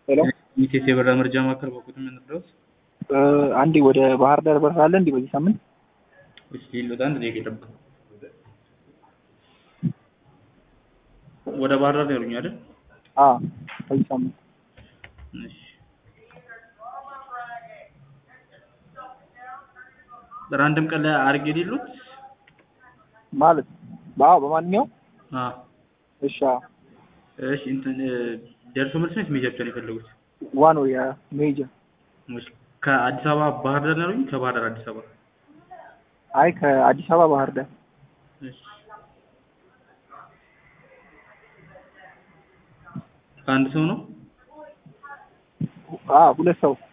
ሄሎ ሚቴስ የበራ መረጃ ማዕከል በኩል የምንድረስ አንዴ ወደ ባህር ዳር በረራ አለ እንዲህ በዚህ ሳምንት እሺ ሊሉት አንድ ደቂቃ ይጠብቁ። ወደ ባህር ዳር ነው ያሉኝ አይደል? አ በዚህ ሳምንት እሺ በራንደም ቀን ላይ አድርጌ ሊሉት ማለት አዎ በማንኛውም አ እሺ አዎ እሺ እንትን ደርሶ መልስ ነው ሜጃ ብቻ ነው የፈለጉት? ዋን ወይ የሜጃ እሺ ከአዲስ አበባ ባህር ዳር ነው ያሉኝ? ከባህር ዳር አዲስ አበባ? አይ ከአዲስ አበባ ባህር ዳር እሺ ከአንድ ሰው ነው? አ ሁለት ሰው